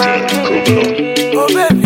Oh baby.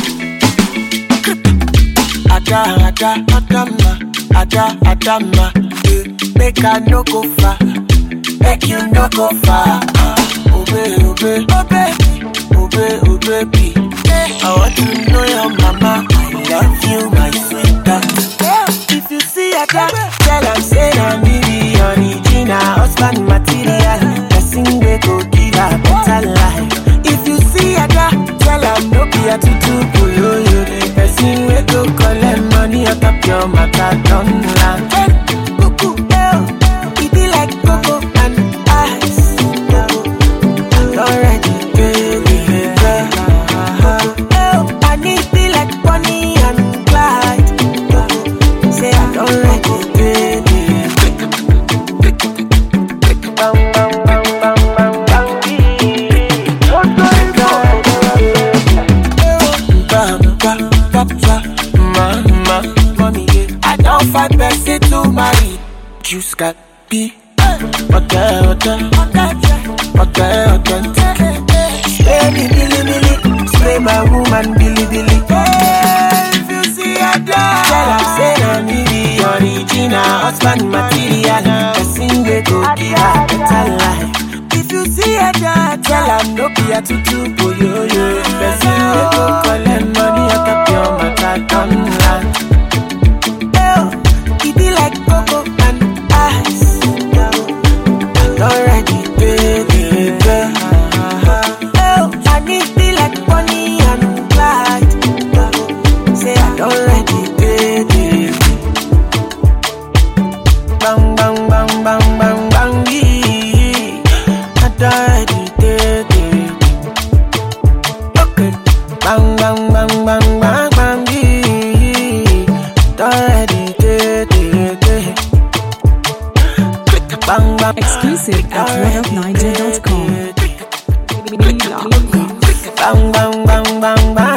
Ada, ada, adama, ada, adama. eh. Make I no go far, make you no go far. ah. Oh baby, oh baby, oh baby, oh baby, oh baby. I want to know your mama. I love you, my sweetheart. If you see a dog, tell am say na me be original husband material. Person wey go give her better life. If you see a dog, tell am no be a tutu boyoyo. The person wey go collect money on top your matter don land. Cuckoo, eh, e be like cocoa and ice. Already, baby, girl. Oh, I need be like Bonnie and Clyde. Say I don't like it, baby. Bang, bang, bang, bang, bang, bang, Bam, bam, bam, bam. Mama, mommy, yeah. I don't find person to marry. Juice got be. Okay, okay, okay, okay. Spray me, billy, billy. Spray my woman, billy, billy. Hey, if you see a dog, tell her say na me be original husband material. Person wey go give her better life. If you see a dog, tell her no be a tutu boyoyo. Person wey go collect money on top your matter don land. Oh, e be like cocoa and ice. Already, baby, girl. Oh, I need be like Bonnie and Clyde. Say I don't like it, baby. Bang, bang, bang, bang, bang, bang, yeah. I don't like it, baby. Okay. Bang, bang, bang, bang, bang, bang, yeah. Don't like it, baby. Bang, bang. Exclusive at royalniger.com. Bang, bang, bang, bang, bang.